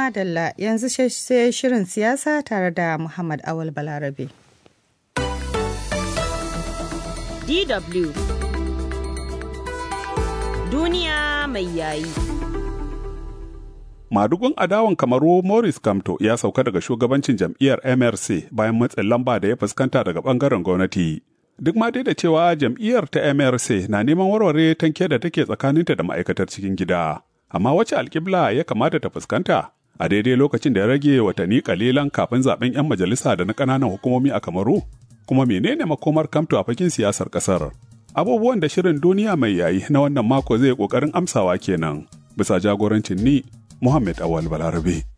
madalla yanzu sai shirin siyasa tare da Muhammad Awal Balarabe. DW Duniya mai yayi. Madugun adawan kamaru Morris Kamto ya sauka daga shugabancin jam'iyyar MRC bayan matsin lamba da ya fuskanta daga bangaren gwamnati. Duk ma dai da cewa jam'iyyar ta MRC na neman warware tanke da take tsakaninta da ma'aikatar cikin gida. Amma wace alƙibla ya kamata ta fuskanta? A daidai lokacin da ya rage watanni kalilan kafin zaben 'yan majalisa da na ƙananan hukumomi a Kamaru? Kuma menene makomar Kamto a fakin siyasar ƙasar? Abubuwan da shirin duniya mai yayi na wannan mako zai ƙoƙarin amsawa kenan. Bisa jagorancin ni Muhammad Awal Balarabe.